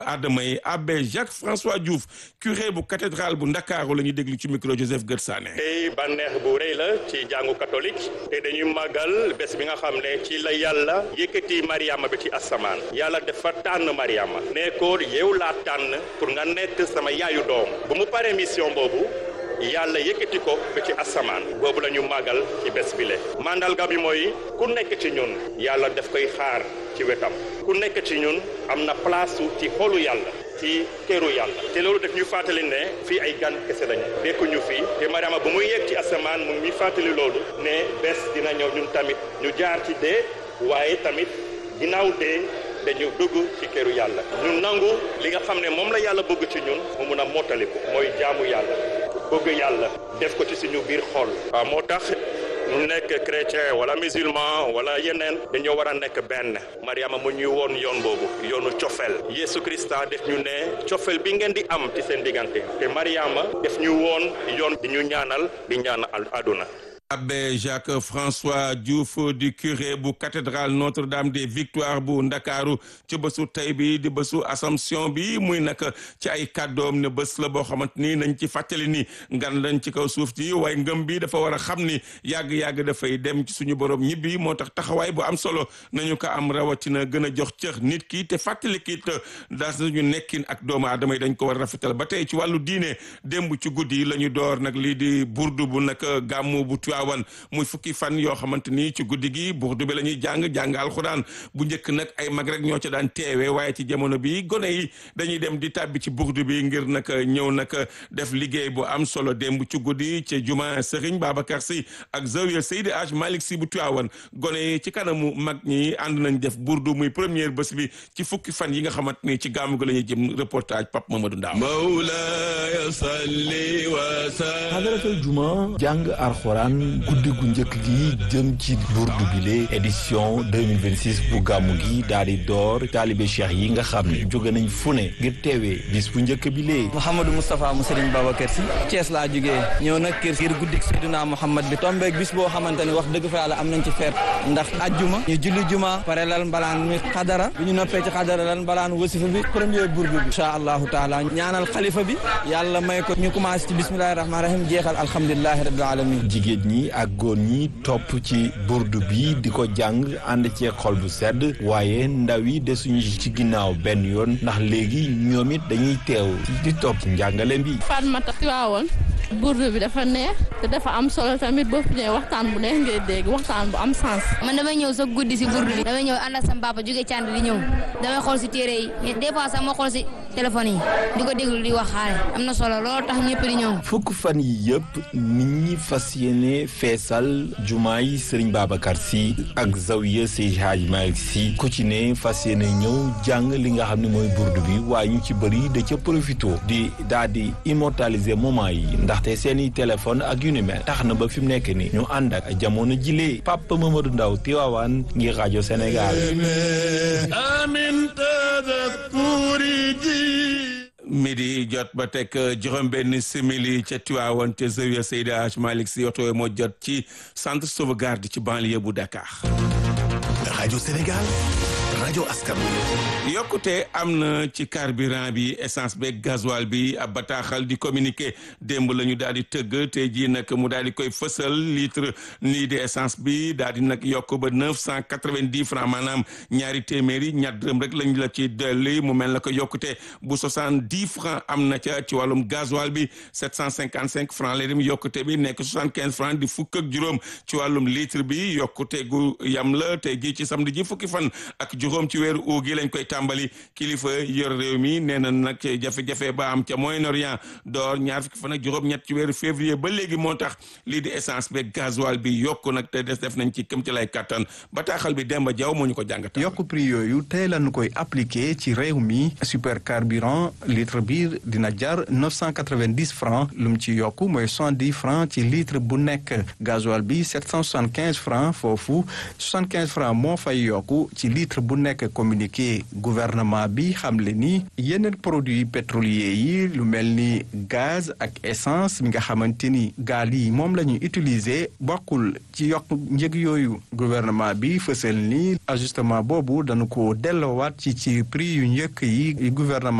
aadama yi abbé Jacques François Diouf curé bu cathédrale bu Ndakaaru la ñuy déglu ci micro Joseph Gersané. tey bànneex bu rëy la ci jàngu catholique te dañuy màggal bés bi nga xam ne ci la yàlla yëkkati Mariama bi ci asamaan yàlla dafa tànn Mariama ne ko yow laa tànn pour nga nekk sama yaayu doom bu mu paree mission boobu. yàlla yëkkati ko ba ci asamaan boobu la ñu màggal ci bés bi le mandarga bi mooy ku nekk ci ñun yàlla daf koy xaar ci wetam ku nekk ci ñun am na place ci xolu yàlla ci këru yàlla te loolu daf ñu fàttali ne fii ay gan kese lañu dekkuñu fii te Mariama bu muy yegg ci asamaan mu ngi fàttali loolu ne bés dina ñëw ñun tamit ñu jaar ci dee waaye tamit ginnaaw dee dañu dugg ci këru yàlla ñu nangu li nga xam ne moom la yàlla bëgg ci ñun mu mun a mottaliku mooy jaamu yàlla bëgg yàlla def ko ci suñu biir xol waaw moo tax ñu nekk chrétien wala musulman wala yeneen dañoo war a nekk benn Mariama mu ñuy woon yoon boobu yoonu cofeel Yesu Krista def ñu ne cofeel bi ngeen di am ci seen diggante te Mariama def ñu woon yoon di ñu ñaanal di ñaanal àdduna abbé Jacques François Diouf du curé bu cathédrale Notre-Dame des Victoires bu Ndakaaru ci bésu tey bi di bésu Assomption bi muy nag ci ay kàddoom ne bés la boo xamante ni nañ ci fàttali ni ngan lañ ci kaw suuf ji waaye ngëm bi dafa war a xam ni yàgg-yàgg dafay dem ci suñu borom ñibbi moo tax taxawaay bu am solo nañu ko am rawatina gën a jox cër nit ki te fàttali ki daas nañu nekkin ak doomu aadama yi dañ ko war a rafetal ba tey ci wàllu diine démb ci guddi la ñu door nag lii di burdu bu nag gàmmu bu wan muy fukki fan yoo xamante ni ci guddi gi burdu bi la ñuy jàng jàng alxuraan bu njëkk nag ay mag rek ñoo ca daan teewe waaye ci jamono bi gone yi dañuy dem di tàbbi ci burdu bi ngir nag ñëw nag def liggéey bu am solo démb ci guddi ci juma Serigne Babacar Sy ak zawiya Seydi Aj Malick Sy bu Tiwaawan gone yi ci kanamu mag ñi ànd nañ def burdu muy première bés bi ci fukki fan yi nga xamante ni ci gàmmu gi la ñuy jëm reportage Pape Mamadou Ndaw mawlaaya salli wa sallim hadaratul juma jàng alxuraan guddi gu njëkk gi jëm ci burdu bile édition 2026 bu gàmmu gi daal di door taalibe cheikh yi nga xam ne jóge nañ fu ne ngir teewee bis bu njëkk bile Mouhamadou Moustapha mu Serigne Babacar Sy Thiès laa jógee ñëw nag kër ngir guddik Seydina Mouhamad bi tombeeg bis boo xamante ne wax dëgg fa yàlla am nañ ci feet ndax ajjuma ñu julli juma pare lal mbalaan mi xadara bi ñu noppee ci xadara lal mbalaan wasifa bi premier burdu bi incha allahu taala ñaanal xalifa bi yàlla may ko ñu commencé ci bismillahi rahmaani rahim jeexal alhamdulilahi rabbil alamin jigéen ñi ak góor ñi topp ci burdu bi di ko jàng ànd ci xol bu sedd waaye ndaw yi desuñu ci ginnaaw benn yoon ndax léegi ñoom it dañuy teew di topp njàngale bi Fatmata Tiwaawoon burdu bi dafa neex te dafa am solo tamit boo fi ñëwee waxtaan bu neex ngay dégg waxtaan bu am sens. man damay ñëw sa guddi si burdu bi damay ñëw ànd ak sama papa jóge cànd di ñëw damay xool si téere yi des fois sax ma xool si téléphone yi di ko déglu di wax xaale am na solo loolu tax ñëpp di ñëw fukk fan yi yëpp nit ñi fas yéene feesal jumaa yi Serigne Babacar Sy ak zawiya Seydi Hadji Malick Sy ku ci ne fas yéene ñëw jàng li nga xam ne mooy burdu bi waaye ñu ci bëri da ca profito di daal di immortaliser moment yi ndaxte seeni téléphone ak yu ni mel tax na ba fi mu nekk ni ñu ànd ak jamono jilee Papa Mamadou Ndaw Tiwaawan ngir rajo Sénégal amin tadakuri ji midi jot ba teg juróom-benn simili ca Tiwaawan ca zawiya Seydi Hadji Malick Sy oto moo jot ci centre sauvegarde ci banlieue bu Dakar. rajo Sénégal rajo askan yokkute am na ci carburant bi essence beeg gasoil bi ab bataaxal di communiqué démb la ñu daal di tëgg te jii nag mu daal di koy fësal litre nii di essence bi daal di nag yokk ba neuf cent quatre-vingt-dix francs maanaam ñaari téeméeri ñaar dërëm rek lañ la ci dolli mu mel na ko yokkute bu soixante-dix francs am na ca ci wàllum gasoil bi sept cent cinquante-cinq francs la dem yokkute bi nekk soixante-quinze francs di fukk ak juróom ci wàllum litre bi yokkute gu yam la te jii ci samedi ji fukki fan ak juróom ci weeru uu gi lañ koy tàmbali kilifa yor réew mi nee na nag jafe-jafe ba am ca Moyen-Orient door ñaar fukki fan ak juróom-ñett ci weeru février ba léegi moo tax lii di essence beeg gasoil bi yokku nag te des def nañ ci këm ci lay kattan bataaxal bi Demba Diaw moo ñu ko jàngat. yokk prix yooyu tey lañu koy appliqué ci réew mi super carburant litre bi dina jar 990 francs lu mu ci yokk mooy 70 francs ci litre bu nekk gasoil bi 775 francs foofu 75 francs moo fay yokku ci litre bu nekk communiqué gouvernement bi xamle ni yeneen produits pétroliers yi lu mel ni gaz ak essence mi nga xamante ni gaal yi moom la ñu utiliser bokkul ci yokk njëg yooyu gouvernement bi fësal ni ajustement boobu dañu ko delloowaat ci ci prix yu njëkk yi gouvernement